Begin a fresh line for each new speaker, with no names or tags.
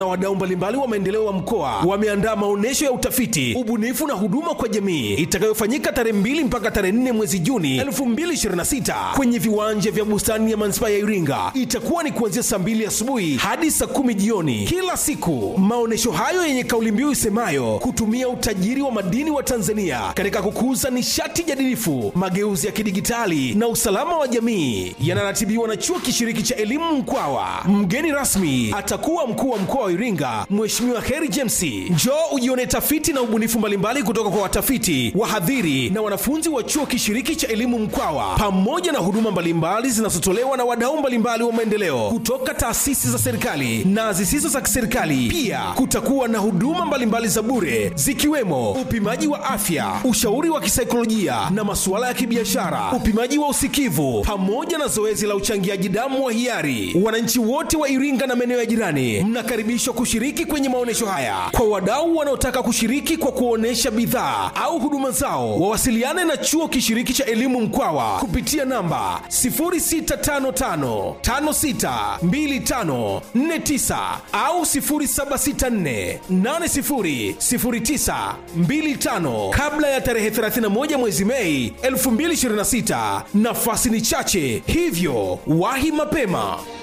na wadau mbalimbali wa maendeleo wa mkoa wameandaa maonyesho ya utafiti, ubunifu na huduma kwa jamii itakayofanyika tarehe 2 mpaka tarehe 4 mwezi Juni 2026 kwenye viwanja vya bustani ya manispaa ya Iringa. Itakuwa ni kuanzia saa 2 asubuhi hadi saa 10 jioni kila siku. Maonyesho hayo yenye kauli mbiu isemayo kutumia utajiri wa madini wa Tanzania katika kukuza nishati jadilifu, mageuzi ya kidigitali na usalama wa jamii yanaratibiwa na chuo kishiriki cha elimu Mkwawa. Mgeni rasmi atakuwa mkuu wa mkoa wa Iringa, Mheshimiwa Heri James. Njoo ujione tafiti na ubunifu mbalimbali kutoka kwa watafiti, wahadhiri na wanafunzi wa chuo kishiriki cha elimu Mkwawa, pamoja na huduma mbalimbali zinazotolewa na wadau mbalimbali wa maendeleo kutoka taasisi za serikali na zisizo za kiserikali. Pia kutakuwa na huduma mbalimbali za bure zikiwemo upimaji wa afya, ushauri wa kisaikolojia na masuala ya kibiashara, upimaji wa usikivu pamoja na zoezi la uchangiaji damu wa hiari. Wananchi wote wa Iringa na maeneo ya jirani mnakaribishwa kushiriki kwenye maonyesho haya. Kwa wadau wanaotaka kushiriki kwa kuonesha bidhaa au huduma zao, wawasiliane na chuo kishiriki cha elimu Mkwawa kupitia namba 0655 562549 au 0764 80 09 25 kabla ya tarehe 31 mwezi Mei 2026. Nafasi ni chache, hivyo wahi mapema.